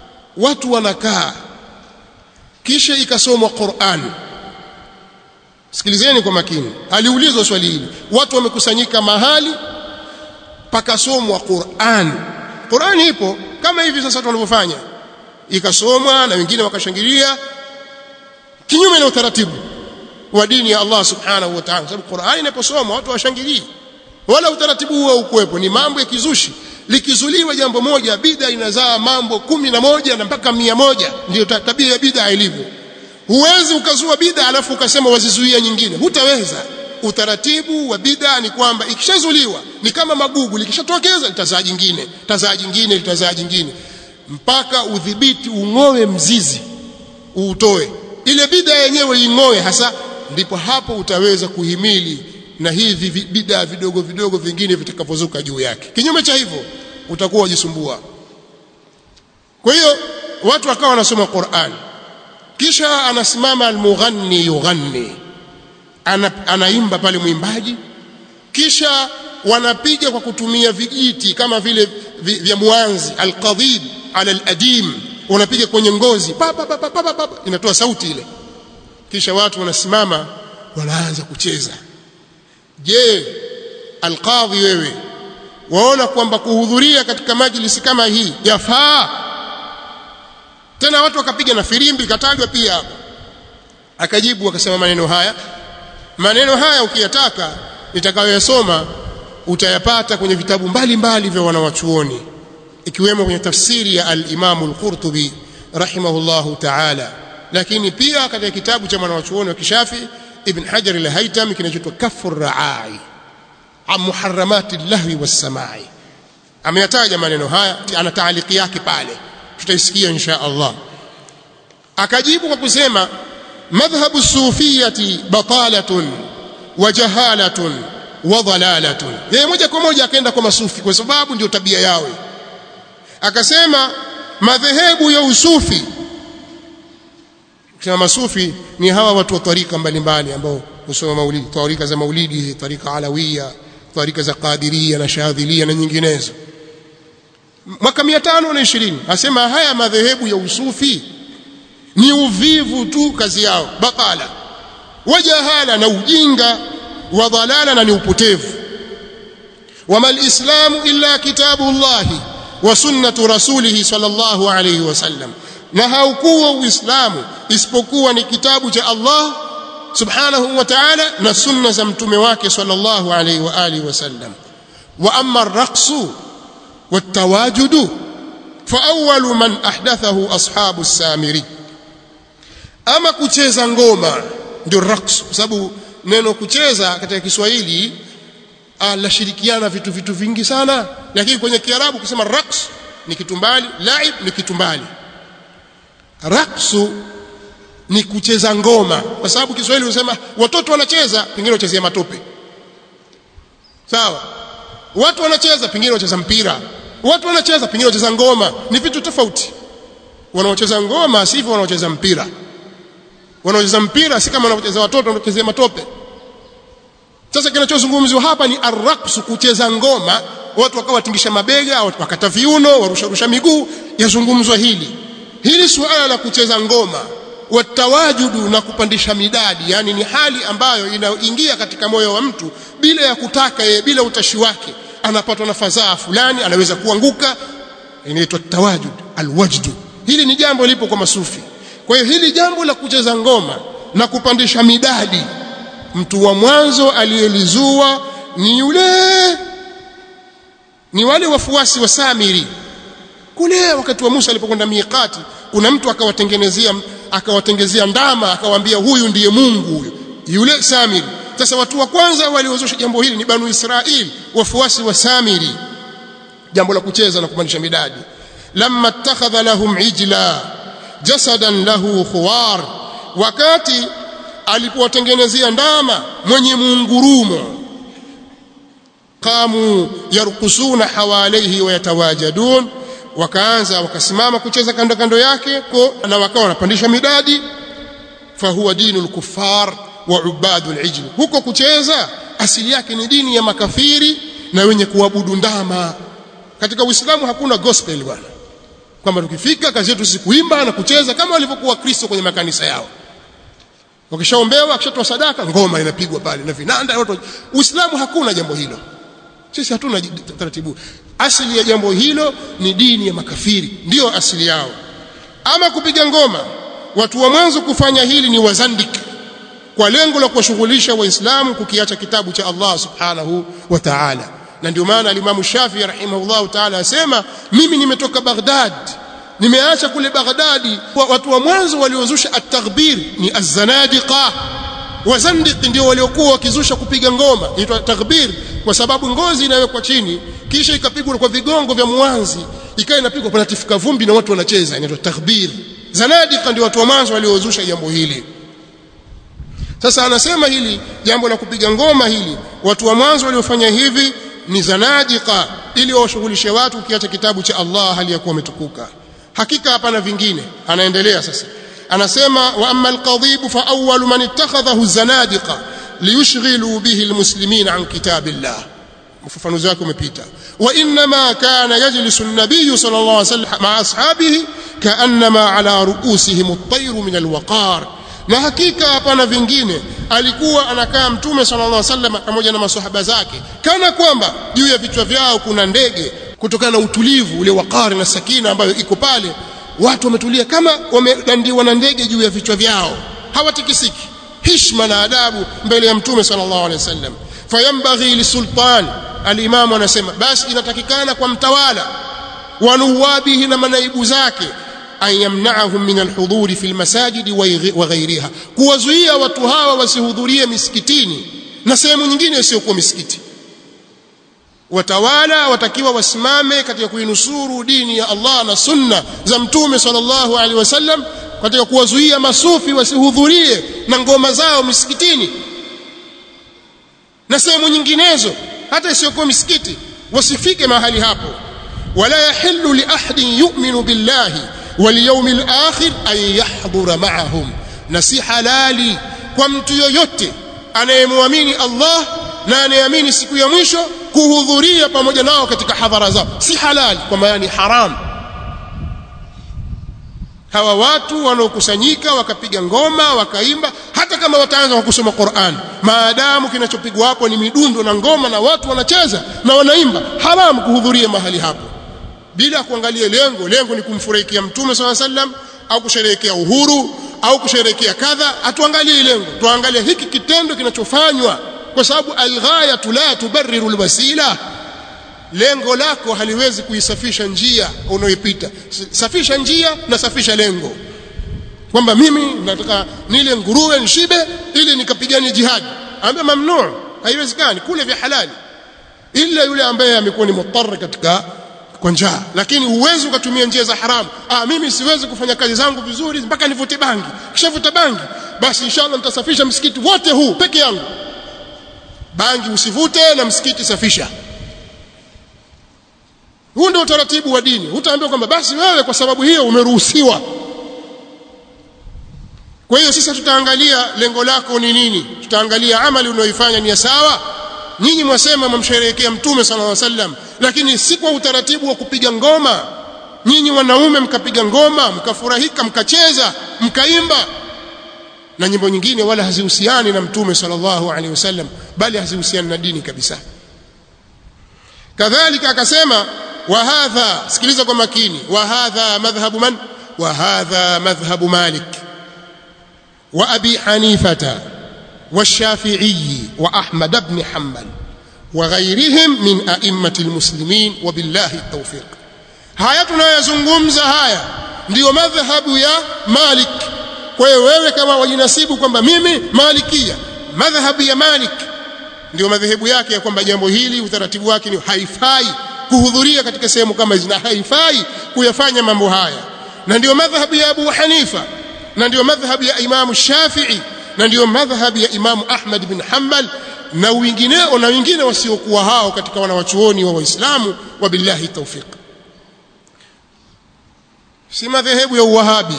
watu wanakaa kisha ikasomwa Qur'an sikilizeni kwa makini aliulizwa swali hili watu wamekusanyika mahali pakasomwa Qur'an Qur'an ipo kama hivi sasa tunavyofanya ikasomwa na wengine wakashangilia kinyume na utaratibu wa dini ya Allah subhanahu wa ta'ala sababu Qur'an inaposomwa watu washangilie wala utaratibu huo ukuwepo ni mambo ya kizushi likizuliwa jambo moja bid'a inazaa mambo kumi na moja na mpaka mia moja ndio tabia ya bid'a ilivyo huwezi ukazua bid'a alafu ukasema wazizuia nyingine hutaweza utaratibu wa bid'a ni kwamba ikishazuliwa ni kama magugu likishatokeza litazaa jingine litazaa jingine litazaa jingine mpaka udhibiti ung'oe mzizi uutoe ile bid'a yenyewe ing'oe hasa ndipo hapo utaweza kuhimili na hivi bid'a vidogo vidogo vingine vitakavyozuka juu yake kinyume cha hivyo utakuwa wajisumbua kwa hiyo watu wakawa wanasoma Qur'an kisha anasimama almughanni yughanni ana, anaimba pale mwimbaji kisha wanapiga kwa kutumia vijiti kama vile vya mwanzi alqadhib ala aladim unapiga kwenye ngozi pa, pa, pa, pa, pa, pa, inatoa sauti ile kisha watu wanasimama wanaanza kucheza je alqadhi wewe waona kwamba kuhudhuria katika majlisi kama hii yafaa tena watu wakapiga na firimbi katajwa pia hapo akajibu akasema maneno haya maneno haya ukiyataka nitakayoyasoma utayapata kwenye vitabu mbalimbali vya wanawachuoni ikiwemo kwenye tafsiri ya al-Imam al-Qurtubi rahimahullahu ta'ala lakini pia katika kitabu cha mwanawachuoni wa Kishafi Ibn Hajar al-Haytami kinachoitwa Kafur Raai an muharramati lahwi was-samai ameyataja maneno haya ana taaliki yake pale tutaisikia insha Allah akajibu kwa kusema madhhabu sufiyati batalatun wa jahalatun wa dhalalatun yeye moja kwa moja akaenda kwa masufi kwa sababu ndio tabia yao akasema madhehebu ya usufi kusema masufi ni hawa watu wa tarika mbalimbali ambao husoma maulidi tarika za maulidi tarika alawiya tarika za qadiria na shadhilia na nyinginezo mwaka 520 asema haya madhehebu ya usufi ni uvivu tu kazi yao batala wajahala na ujinga wa dhalala na ni upotevu wama alislamu illa kitabu llahi wa sunnatu rasulihi sallallahu alayhi wasallam na haukuwa uislamu isipokuwa ni kitabu cha Allah subhanahu wa ta'ala na sunna za mtume wake sallallahu alayhi wa alihi wasallam wa amma ar-raqsu wat-tawajudu fa awwalu man ahdathahu ashabu as-samiri ama kucheza ngoma ndio raqs kwa sababu neno kucheza katika Kiswahili lashirikiana vitu vitu vingi sana lakini kwenye Kiarabu kusema raqs ni kitu mbali laib ni kitu mbali raqsu ni kucheza ngoma kwa sababu Kiswahili husema watoto wanacheza pengine wachezea matope sawa watu wanacheza pengine wacheza mpira watu wanacheza pengine wacheza ngoma ni vitu tofauti wanaocheza ngoma sivyo wanaocheza mpira wanaocheza mpira si kama wanaocheza watoto wanaochezea matope sasa kinachozungumziwa hapa ni arraqsu kucheza ngoma watu wakawa watingisha mabega wakata viuno warusharusha miguu yazungumzwa hili hili suala la kucheza ngoma watawajudu na kupandisha midadi yani ni hali ambayo inaingia katika moyo wa mtu bila ya kutaka yeye bila utashi wake anapatwa na fadhaa fulani anaweza kuanguka inaitwa tawajud alwajdu hili ni jambo lipo kwa masufi kwa hiyo hili jambo la kucheza ngoma na kupandisha midadi mtu wa mwanzo aliyelizua ni yule ni wale wafuasi wa Samiri kule wakati wa Musa alipokwenda miqati kuna mtu akawatengenezea akawatengezea ndama akawaambia huyu ndiye Mungu huyu yule Samiri sasa watu wa kwanza waliozusha jambo hili ni Banu Israil wafuasi wa Samiri jambo la kucheza na kupandisha midadi lamma ittakhadha lahum ijla jasadan lahu khuwar wakati alipowatengenezea ndama mwenye muungurumo qamu yarkusuna hawalaihi wayatawajadun wakaanza wakasimama kucheza kando kando yake na wakawa wanapandisha midadi fahuwa dinu lkuffar wa ubadu lijli huko kucheza asili yake ni dini ya makafiri na wenye kuabudu ndama katika uislamu hakuna gospel bwana kwamba tukifika kazi yetu si kuimba na kucheza kama walivyokuwa kristo kwenye makanisa yao wakishaombewa akishatoa sadaka ngoma inapigwa pale na vinanda watu Uislamu hakuna jambo hilo sisi hatuna taratibu asili ya jambo hilo ni dini ya makafiri ndiyo asili yao ama kupiga ngoma watu wa mwanzo kufanya hili ni wazandik kwa lengo la kuwashughulisha waislamu kukiacha kitabu cha Allah subhanahu wa ta'ala na ndio maana alimamu Shafi rahimahullahu ta'ala asema mimi nimetoka Baghdad nimeacha kule Baghdadi watu wa mwanzo waliozusha at-taghbir ni az-zanadiqa wazandiq ndio waliokuwa wakizusha kupiga ngoma inaitwa taghbir kwa sababu ngozi inawekwa chini kisha ikapigwa kwa vigongo vya mwanzi ikawa inapigwa panatifika vumbi na watu wanacheza inaitwa taghbir zanadiqa ndio watu wa mwanzo waliozusha jambo hili sasa anasema hili jambo la kupiga ngoma hili watu wa mwanzo waliofanya hivi ni zanadiqa ili washughulishe watu ukiacha kitabu cha Allah hali ya kuwa umetukuka hakika hapana vingine anaendelea sasa anasema wa amma alqadhib fa awwal man ittakhadhahu zanadiqa liyushghilu bihi almuslimina an kitabillah ufafanuzi wake umepita wa inma kana yajlisu an-nabiy sallallahu alayhi wasallam ma'a ashabihi ka'annama ala ru'usihim at-tayr min al-waqar na hakika hapana vingine alikuwa anakaa mtume sallallahu alaihi wasallam pamoja na maswahaba zake kana kwamba juu ya vichwa vyao kuna ndege kutokana na utulivu ule wakari na sakina ambayo iko pale watu wametulia kama wamedandiwa na ndege juu ya vichwa vyao hawatikisiki hishma na adabu mbele ya mtume sallallahu alaihi wasallam fayambaghi lisultan alimamu anasema basi inatakikana kwa mtawala wa nuwabihi na manaibu zake an yamna'ahum min alhuduri fi almasajid wa ghayriha kuwazuia watu hawa wasihudhurie misikitini na sehemu nyingine isiyokuwa misikiti watawala watakiwa wasimame katika kuinusuru dini ya Allah na sunna za mtume sallallahu alaihi wasallam katika kuwazuia masufi wasihudhurie na ngoma zao misikitini na sehemu nyinginezo hata isiyokuwa misikiti wasifike mahali hapo wala yahillu li ahadin yu'minu billahi wal yawmil akhir an yahdhura ma'ahum na si halali kwa mtu yoyote anayemwamini Allah na anayeamini siku ya mwisho kuhudhuria pamoja nao katika hadhara zao si halali kwa maana ni haram hawa watu wanaokusanyika wakapiga ngoma wakaimba hata kama wataanza kwa kusoma Qur'an maadamu kinachopigwa hapo ni midundo na ngoma na watu wanacheza na wanaimba haramu kuhudhuria mahali hapo bila kuangalia lengo lengo ni kumfurahikia mtume swalla sallam au kusherehekea uhuru au kusherehekea kadha hatuangalie lengo tuangalie hiki kitendo kinachofanywa kwa sababu alghayatu la tubarriru alwasila lengo lako haliwezi kuisafisha njia unayoipita safisha njia na safisha lengo kwamba mimi nataka nile nguruwe nishibe ili nikapigane jihad ambaye mamnuu haiwezekani kule vya halali ila yule ambaye amekuwa ni mutarra katika kwa njaa lakini huwezi ukatumia njia za haramu ah mimi siwezi kufanya kazi zangu vizuri mpaka nivute bangi kishavuta bangi basi inshallah nitasafisha msikiti wote huu peke yangu bangi usivute na msikiti safisha huu ndio utaratibu wa dini utaambiwa kwamba basi wewe kwa sababu hiyo umeruhusiwa kwa hiyo sisi tutaangalia lengo lako ni nini tutaangalia amali unayoifanya ni sawa nyinyi mwasema mwamsherehekea mtume sallallahu alaihi wasallam lakini si kwa utaratibu wa kupiga ngoma nyinyi wanaume mkapiga ngoma mkafurahika mkacheza mkaimba na nyimbo nyingine wala hazihusiani na mtume sallallahu alaihi wasallam bali hazihusiani na dini kabisa kadhalika akasema wa hadha sikiliza kwa makini wa hadha madhhabu man wa hadha madhhabu malik wa abi hanifata والشافعي وأحمد بن حنبل وغيرهم من أئمة المسلمين وبالله التوفيق haya tunayozungumza haya ndiyo madhhabu ya Malik kwa hiyo wewe kama wajinasibu kwamba mimi malikia madhhabu ya Malik ndio madhehebu yake ya kwamba jambo hili utaratibu wake ni haifai kuhudhuria katika sehemu kama hizi na haifai kuyafanya mambo haya na ndio madhhabu ya Abu Hanifa na ndio madhhabu ya Imam Shafi'i na ndio madhhabu ya Imam Ahmad bin Hanbal na wengineo na wengine wasiokuwa hao katika wanawachuoni wa Waislamu wa billahi tawfiq si madhehebu ya uwahabi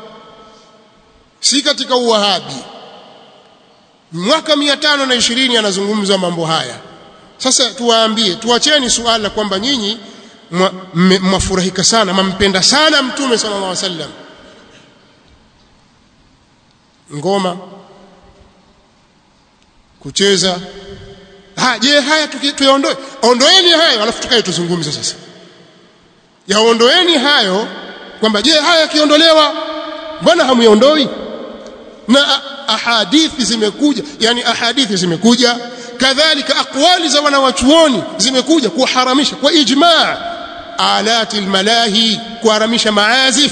si katika uwahabi mwaka 520 anazungumza mambo haya sasa tuwaambie tuacheni suala kwamba nyinyi mwafurahika sana mampenda sana mtume sallallahu alaihi wasallam ngoma kucheza ha je haya tuyaondoe ondoeni hayo alafu tukae tuzungumze sasa yaondoeni hayo kwamba je haya yakiondolewa mbona hamuyaondoi na ahadithi zimekuja yani ahadithi zimekuja kadhalika aqwali za wanawachuoni zimekuja kuharamisha kwa ijma' alati almalahi kuharamisha maazif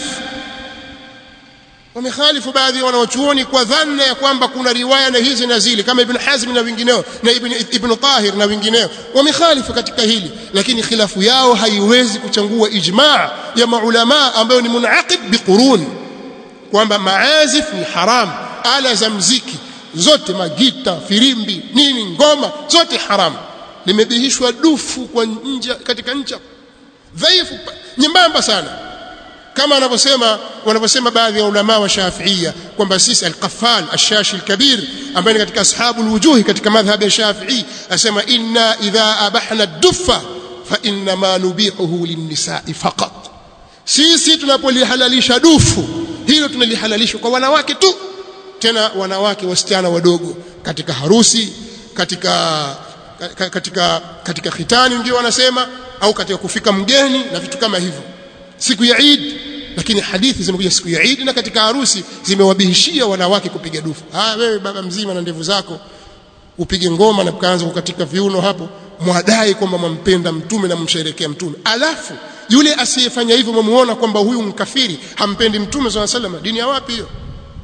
wamekhalifu baadhi ya wanawachuoni kwa dhanna ya kwamba kuna riwaya na hizi na zile kama ibn Hazm na wengineo na ibn ibn Tahir na wengineo wamekhalifu katika hili lakini khilafu yao haiwezi kuchangua ijma' ya maulama ambayo ni munaqib biqurun kwamba maazif ni haram ala za mziki zote magita firimbi nini ngoma zote haram limebihishwa dufu kwa nje katika ncha dhaifu nyembamba sana kama anavyosema wanavyosema baadhi ya ulama wa Shafi'ia kwamba sisi al-Qaffal ash-Shashi al-Kabir ambaye ni katika ashabu al-wujuhi katika madhhab ya Shafi'i asema inna idha abahna ad-duffa fa inna ma nubihuhu lin-nisa'i faqat sisi tunapolihalalisha dufu hilo tunalihalalisha kwa wanawake tu tena wanawake wasichana wadogo katika harusi katika katika katika khitani ndio wanasema au katika kufika mgeni na vitu kama hivyo siku ya Eid lakini hadithi zimekuja siku ya Eid na katika harusi zimewabihishia wanawake kupiga dufu ah wewe baba mzima na ndevu zako upige ngoma na kaanza kukatika viuno hapo mwadai kwamba mwampenda mtume na msherekea mtume alafu yule asiyefanya hivyo mwamuona kwamba huyu mkafiri hampendi mtume swalla sallam dini ya wapi hiyo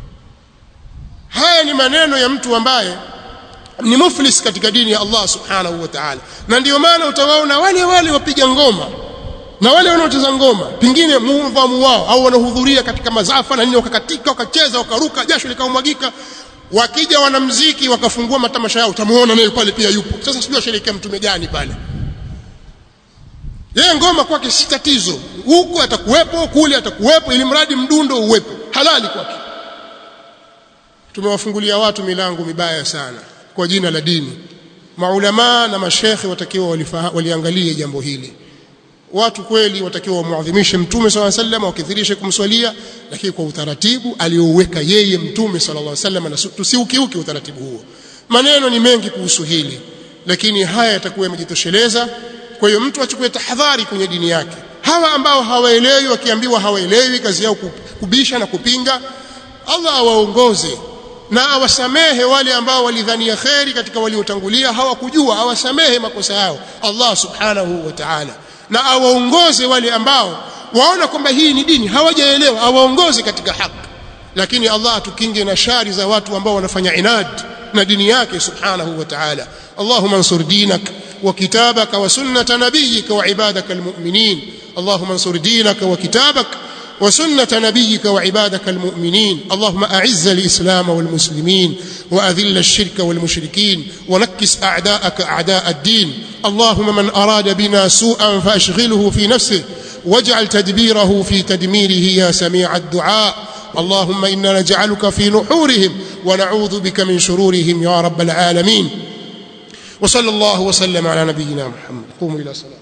haya ni maneno ya mtu ambaye ni muflis katika dini ya Allah subhanahu wa ta'ala na ndio maana utawaona wale wale wapiga ngoma na wale wanaocheza ngoma pengine muudhamu wao au wanahudhuria katika mazafa na nini wakakatika wakacheza wakaruka jasho likaumwagika wakija wanamziki wakafungua matamasha yao utamuona naye pale pia yupo sasa sijui asherekea mtume gani pale yeye ngoma kwake si tatizo huko atakuwepo kule atakuwepo ili mradi mdundo uwepo halali kwake tumewafungulia watu milango mibaya sana kwa jina la dini maulama na mashekhe watakiwa waliangalie jambo hili watu kweli watakiwa wamuadhimishe mtume swalla sallam wakithirishe kumswalia lakini kwa utaratibu aliouweka yeye mtume sallallahu alaihi wasallam na tusiukiuki utaratibu huo maneno ni mengi kuhusu hili lakini haya yatakuwa yamejitosheleza kwa hiyo mtu achukue tahadhari kwenye dini yake hawa ambao hawaelewi wakiambiwa hawaelewi kazi yao kubisha na kupinga Allah awaongoze na awasamehe wale ambao walidhania kheri katika waliotangulia hawakujua awasamehe makosa yao Allah subhanahu wa ta'ala na awaongoze wale ambao waona kwamba hii ni dini hawajaelewa awaongoze katika haki lakini Allah atukinge na shari za watu ambao wanafanya inad na dini yake subhanahu wa ta'ala Allahumma ansur dinak wa kitabaka wa sunnata nabiyyika wa ibadaka almu'minin Allahumma ansur dinaka wa kitabaka وسنة نبيك وعبادك المؤمنين اللهم أعز الإسلام والمسلمين وأذل الشرك والمشركين ونكس أعداءك أعداء الدين اللهم من أراد بنا سوءا فأشغله في نفسه واجعل تدبيره في تدميره يا سميع الدعاء اللهم إنا نجعلك في نحورهم ونعوذ بك من شرورهم يا رب العالمين وصلى الله وسلم على نبينا محمد قوموا إلى صلاة